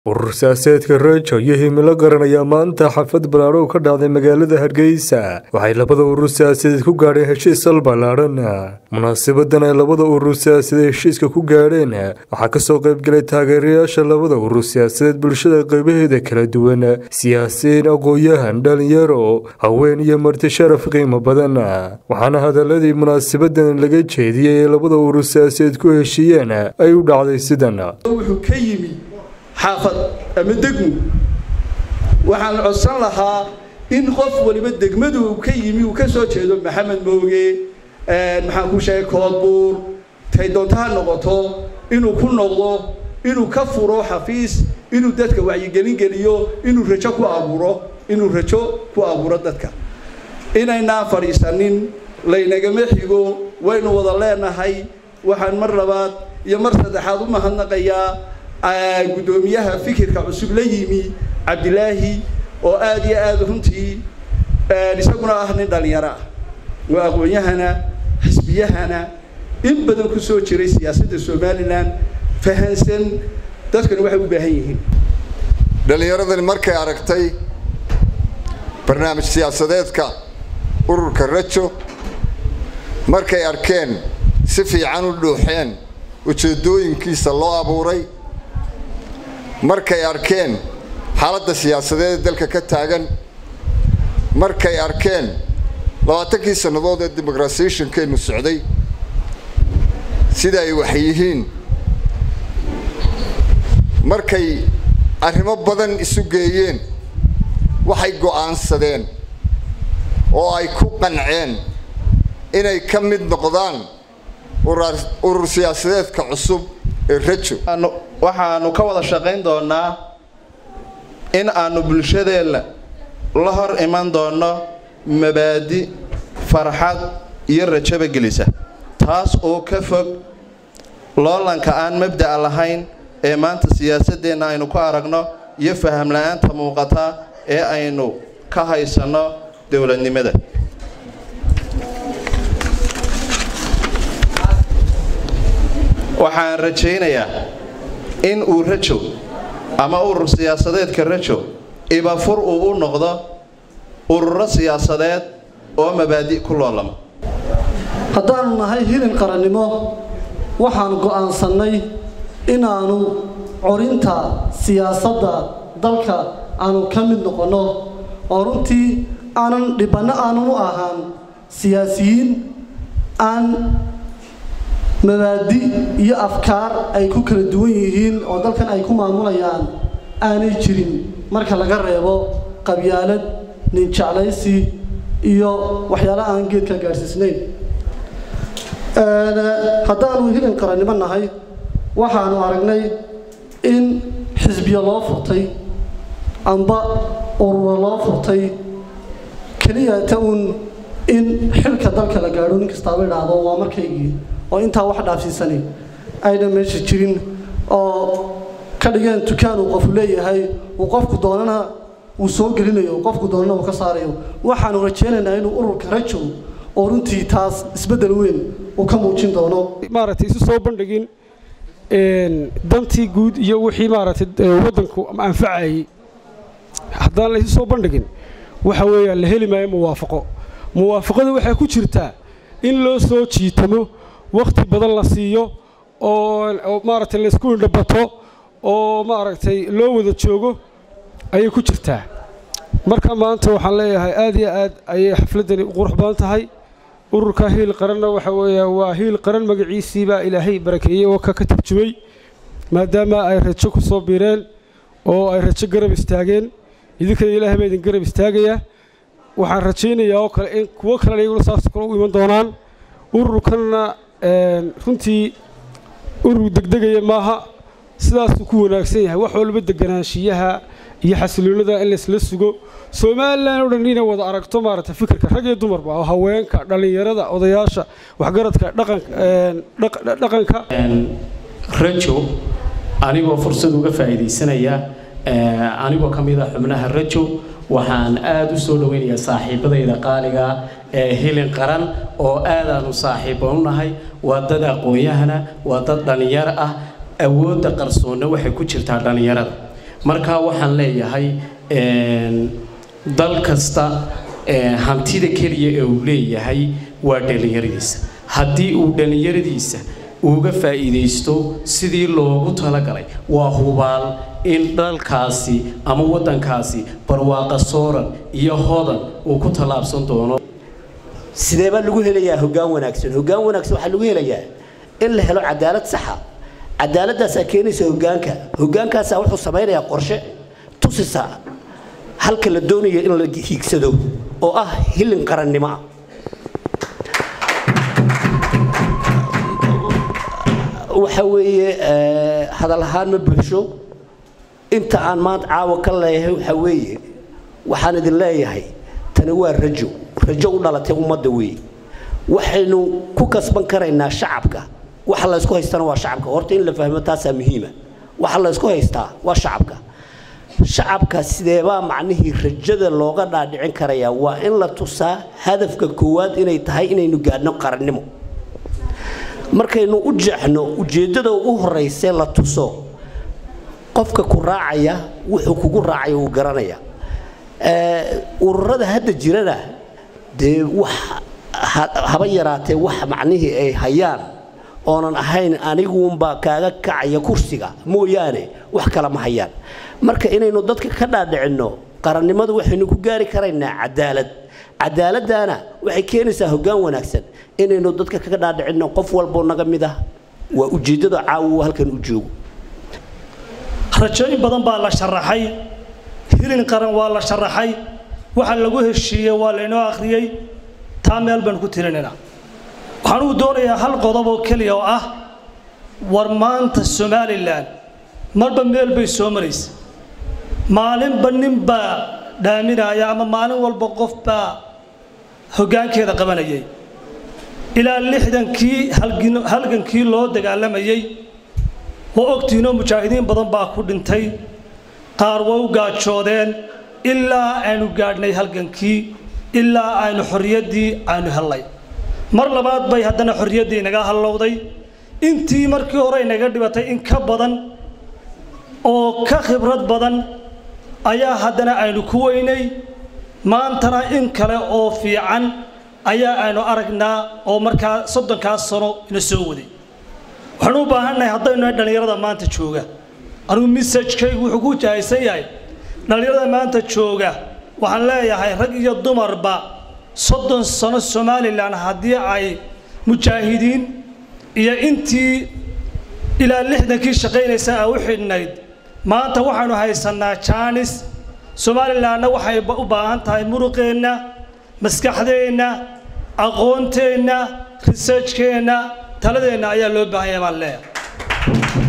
urur siyaasadeedka rajo iyo himilo qaran ayaa maanta xafad ballaadho ka dhacday magaalada hargeysa waxay labada urur siyaasadeed ku gaadheen heshiis sal ballaadhan munaasabadan ay labada urur siyaasadeed heshiiska ku gaadheen waxaa kasoo qaybgalay taageerayaasha labada urur siyaasadeed bulshada qeybaheeda kala duwan siyaasiyiin aqoon-yahan dhalinyaro haween iyo marti sharaf qiimo badan waxaana hadaladii munaasabadan laga jeediyey ee labada urur siyaasadeed ku heshiiyeen ay u dhacday sidan wuxuu ka yimi xaafad ama degmu waxaan codsan lahaa in qof waliba degmadu uu ka yimi uu ka soo jeedo maxamed mooge maxaan ku sheegay koodbuur tay doonto ha noqoto inuu ku noqdo inuu ka furo xafiis inuu dadka wacyigelin geliyo inuu rajo ku abuuro inuu rajo ku abuuro dadka inaynaan fadhiisanin laynagama xigo waynu wada leenahay waxaan mar labaad iyo mar saddexaad u mahadnaqayaa guddoomiyaha fikirka cusub la yimi cabdilaahi oo aada iyo aada runtii isaguna ah nin dhalinyaro ah waa aqoon-yahana xisbiyahana in badan ku soo jiray siyaasadda somalilan fahansan dadkana waxay u baahan yihiin dhallinyaradani markay aragtay barnaamij siyaasadeedka ururka rajo markay arkeen si fiican u dhuuxeen ujeeddooyinkiisa loo abuuray markay arkeen xaaladda siyaasadeed ee dalka ka taagan markay arkeen labaatankii sannadood ee demoqratisationkeenu socday sida ay wax yihiin markay arrimo badan isu geeyeen waxay go'aansadeen oo ay ku qanceen inay ka mid noqdaan urur siyaasadeedka cusub ee rajo waxaanu ka wada shaqayn doonaa in aanu bulshadeenna la hor iman doonno mabaadi farxad iyo rajaba gelisa taas oo ka fog loolanka aan mabda'a lahayn ee maanta siyaasadeenna aynu ku aragno iyo faham la-aanta muuqata ee aynu ka haysanno dowladnimada waxaan rajaynayaa in uu rajo ama urur siyaasadeedka rajo ibafur uu u noqdo ururo siyaasadeed oo mabaadi' ku loolama haddaanu nahay hilin qarannimo waxaan go'aansannay inaannu corinta siyaasadda dalka aanu ka mid noqonno oo runtii aanan dhibbanno aanan u ahaan siyaasiyiin aan mabaadi iyo afkaar ay ku kala duwan yihiin oo dalkan ay ku maamulayaan aanay jirin marka laga reebo qabyaalad ninjeclaysi iyo waxyaala aan geedka gaadhsiisnayn haddaanu hilin qarannimo nahay waxaanu aragnay in xisbiya loo furtay amba ururo loo furtay keliyata uun in xilka dalka la gaadho nin kastaaba idhaahdo waa markaygii oo intaa wax dhaafsiisani ayna meesha jirin oo ka dhigeen dukaan uu qofu leeyahay uu qofku doonana uu soo gelinayo qofku doonana uu ka saarayo waxaanu rajaynaynaa inuu ururka rajo oo runtii taas isbeddel weyn uu ka muujin doono maaragtay isu soo bandhigin dantii guud iyo wixii maaragtay waddanku anfacayay haddaan la isu soo bandhigin waxa weeyaan la heli maayo muwaafaqo muwaafaqadu waxay ku jirtaa in loo soo jiitamo wakhti badan la siiyo oo maaragtay laysku indhabato oo maaragtay loo wada joogo ayay ku jirtaa marka maanta waxaan leeyahay aad iyo aad ayay xafladdani u qurux badan tahay ururka hiil qaranna waxa weeya waa hiil qaran magaciisii baa ilaahay barakeeyey oo ka ka tarjumay maadaama ay rajo ku soo biireen oo ay rajo garab istaageen idinkana ilaahay baa idin garab istaagayaa waxaan rajaynayaa oo kale in kuwo kalena iyaguna saas kale u iman doonaan ururkanna runtii urur degdegaya maaha sidaasuu ku wanaagsan yahay wax walba deganaanshiyaha iyo xasiloonada in laysla sugo somalilan oo dhan inay wada aragto maaragtay fikirka rag iyo dumarba oo haweenka dhallinyarada odayaasha waxgaradka dhaqanka rajo anigoo fursad uga faa'iidaysanaya anigoo ka mid ah xubnaha rajo waxaan aada u soo dhoweynayaa saaxiibadayda qaaliga ee hilin qaran oo aadaanu saaxiibo u nahay waa dad aqoon-yahana waa dad dhallinyaro ah awoodda qarsoonna waxay ku jirtaa dhallinyarada marka waxaan leeyahay dal kasta hantida keliya ee uu leeyahay waa dhallinyaradiisa haddii uu dhallinyaradiisa uga faa'iidaysto sidii loogu talagalay waa hubaal in dalkaasi ama waddankaasi barwaaqa sooran iyo hodan uu ku tallaabsan doono sidee baa lagu helayaa hoggaan wanaagsan hoggaan wanaagsan waxaa lagu helayaa in la helo cadaalad saxa cadaaladaasaa keenaysa hoggaanka hoggaankaasaa wuxuu samaynayaa qorshe tusisa halka la doonayo in la hiigsado oo ah hilin qarannimo ah waxa weeye hadal ahaan ma buuxsho inta aan maanta caawa ka leeyahay waxa weeye waxaan idin leeyahay tani waa rajo rajo u dhalatay ummadda weeye waxaynu ku kasban karaynaa shacabka waxa la ysku haystana waa shacabka horta in la fahmo taasaa muhiima waxa la ysku haystaa waa shacabka shacabka sideebaa macnihii rajada looga dhaadhicin karayaa waa in la tusaa hadafka koowaad inay tahay inaynu gaadhno qarannimo markaynu u jeexno ujeeddada ugu horraysee la tuso qofka ku raacaya wuxuu kugu raacaya uu garanaya ururada hadda jirana dee wax haba yaraatee wax macnihii ay hayaan oonan ahayn aniguunbaa kaaga kacaya kursiga mooyaane wax kale ma hayaan marka inaynu dadka ka dhaadhicinno qarannimadu waxaynu ku gaari karaynaa cadaalad cadaaladdaana waxay keenaysaa hoggaan wanaagsan inaynu dadka kaga dhaadhicinno qof walboo naga mid ah waa ujeeddada caawa halkan u joogo rajooyin badan baa la sharaxay hilin qaran waa la sharaxay waxa lagu heshiiyey waa laynoo akhriyey taa meel baan ku tirinaynaa waxaan uu doonayaa hal qodob oo keliya oo ah war maanta somalilan marba meel bay soo maraysa maalinba nin baa dhaaminaya ama maalin walba qof baa hoggaankeeda qabanayay ilaa lixdankii halgankii loo dagaalamayey waa ogtiinoo mujaahidiin badan baa ku dhintay qaar way u gaajoodeen ilaa aynu gaadhnay halgankii ilaa aynu xorriyaddii aynu hellay mar labaad bay haddana xorriyaddii inaga hallowday intii markii hore inaga dhibatay in ka badan oo ka khibrad badan ayaa haddana aynu ku weynay maantana in kale oo fiican ayaa aynu aragnaa oo markaa soddonkaas sano ina soo waday waxaanu u baahannahay haddaynu nahay dhallinyarada maanta jooga anugu misajkaygu wuxuu ku jahaysan yahay dhallinyarada maanta jooga waxaan leeyahay rag iyo dumarba soddon sano somalilan haddii ay mujaahidiin iyo intii ilaa lixdankii shaqaynaysa a u xidhnayd maanta waxaanu haysannaa jaanis somalilanna waxay u baahan tahay muruqeenna maskaxdeenna aqoonteenna researchkeenna taladeenna ayaa loo baahanya baan leeyahay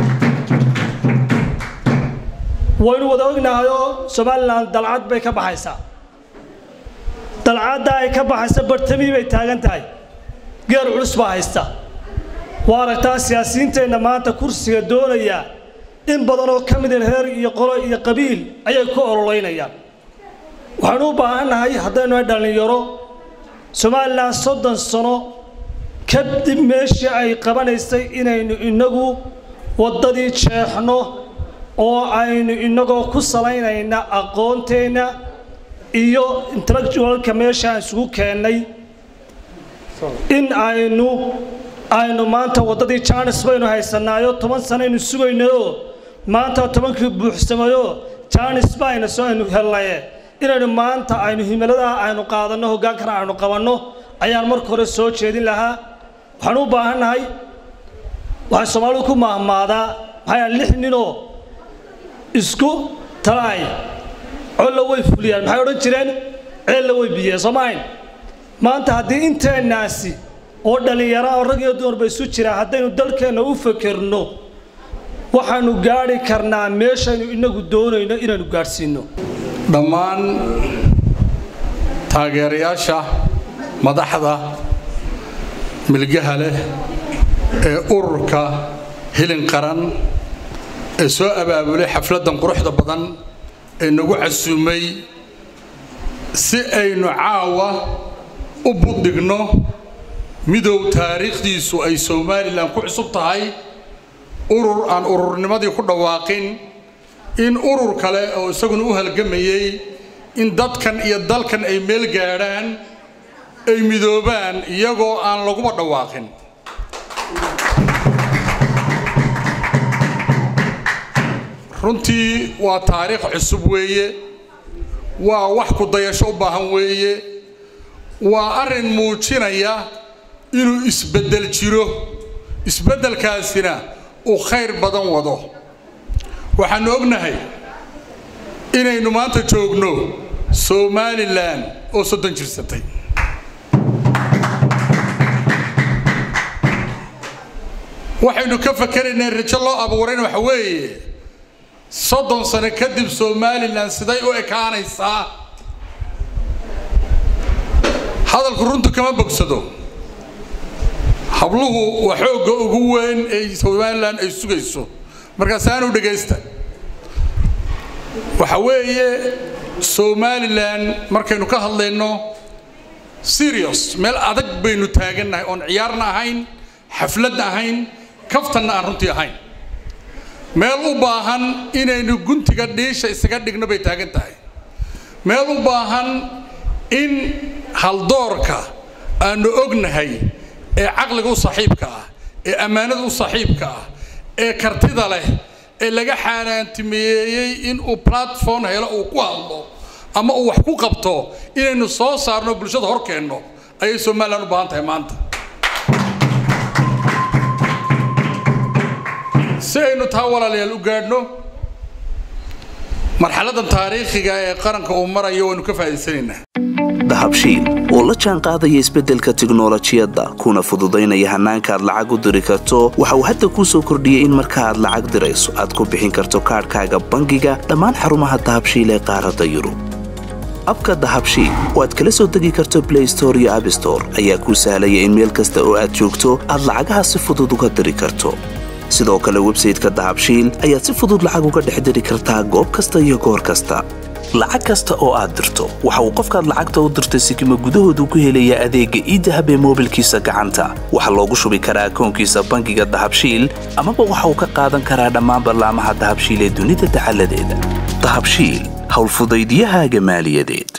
waynu wada ognahayoo somalilan dalcad bay ka baxaysaa dalcadda ay ka baxaysa bartamii bay taagan tahay geer culus baa haysta waa aragtaa siyaasiyiinteenna maanta kursiga doonaya in badanoo ka mida reer iyo qolo iyo qabiil ayay ku ololeynayaan waxaanu u baahannahay haddaynu nahay dhallinyaro somalilan soddon sano kadib meeshii ay qabanaysay inaynu inagu waddadii jeexno oo aynu inagoo ku salaynayna aqoonteenna iyo intellectualka meeshaan isugu keennay in aynu aynu maanta waddadii jaanis baynu haysanaayo toban sanaynu sugaynayoo maanta tobankii buuxsamayoo jaanis bayna soo aynu hellaye inaynu maanta aynu himiladaha aynu qaadanno hoggaankana aynu qabanno ayaan marka hore soo jeedin lahaa waxaan u baahannahay waxay soomaalidu ku mahmaadaa maxaa lix ninoo isku talaay colla way fuliyaan maxay odhan jireen ceella way biyeen soo maahayn maanta haddii inteennaasi oo dhallinyara oo rag iyo dumarba isu jiraa haddaynu dalkeenna u fekerno waxaanu gaadhi karnaa meeshaynu inagu doonayno inaanu gaadhsiinno dhammaan taageerayaasha madaxda milgaha leh ee ururka hilin qaran ee soo abaabulay xafladdan quruxda badan ee nagu casuumay si aynu caawa u buddigno midow taariikhdiisu ay somalilan ku cusub tahay urur aan ururnimadii ku dhawaaqin in urur kale oo isaguna u halgamayey in dadkan iyo dalkan ay meel gaadhaan ay midoobaan iyagoo aan laguba dhawaaqin runtii waa taariikh cusub weeye waa wax ku dayasho u baahan weeye waa arrin muujinaya inuu isbeddel jiro isbeddelkaasina uu khayr badan wado waxaannu ognahay inaynu maanta joogno somalilan oo soddon jirsatay waxaynu ka fakeraynaa rajo loo abuurayna waxa weeye soddon sano kadib somalilan siday u ekaanaysaa hadalku runtu kama bogsado habluhu waa xoogga ugu weyn ee somalilan ay sugayso markaasaanu dhegaysta waxa weeye somalilan markaynu ka hadlayno serious meel adag baynu taagannahay oon ciyaarna ahayn xafladna ahayn kaftanna aan runtii ahayn meel u baahan inaynu guntiga dhiisha isaga dhigno bay taagan tahay meel u baahan in haldoorka aanu ognahay ee caqliga u saaxiibka ah ee ammaanada u saaxiibka ah ee kartida leh ee laga xaanaantimeeyey inuu platform helo uu ku hadlo ama uu wax ku qabto inaynu soo saarno bulshada hor keenno ayay somalilan u baahan tahay maanta si aynu taa walaalayaal u gaadhno marxaladan taariikhiga ee qaranka uu marayo waynu ka faa'iidaysanaynaa dahabshiil oo la jaan qaadaya isbeddelka tiknolojiyadda kuna fududaynaya hannaanka aad lacag u diri karto waxa uu hadda kuu soo kordhiyey in marka aad lacag dirayso aad ku bixin karto kaadhkaaga bangiga dhammaan xarumaha dahabshiil ee qaaradda yurub abka dahabshiil oo aad kala soo degi karto blay store iyo abstore ayaa kuu sahlaya in meel kasta oo aad joogto aad lacagaha si fudud uga diri karto sidoo kale websayteka dahabshiil ayaad si fudud lacag uga dhex diri kartaa goob kasta iyo goor kasta lacag kasta oo aad dirto waxa uu qofkaad lacagta u dirtay sikima gudahoodu ku helayaa adeegga iidahab ee moobilkiisa gacanta waxaa loogu shubi karaa akoonkiisa bangiga dahabshiil amaba waxa uu ka qaadan karaa dhammaan ballaamaha dahabshiil ee dunida dacaladeeda dahabshiil howlfudaydyahaaga maaliyadeed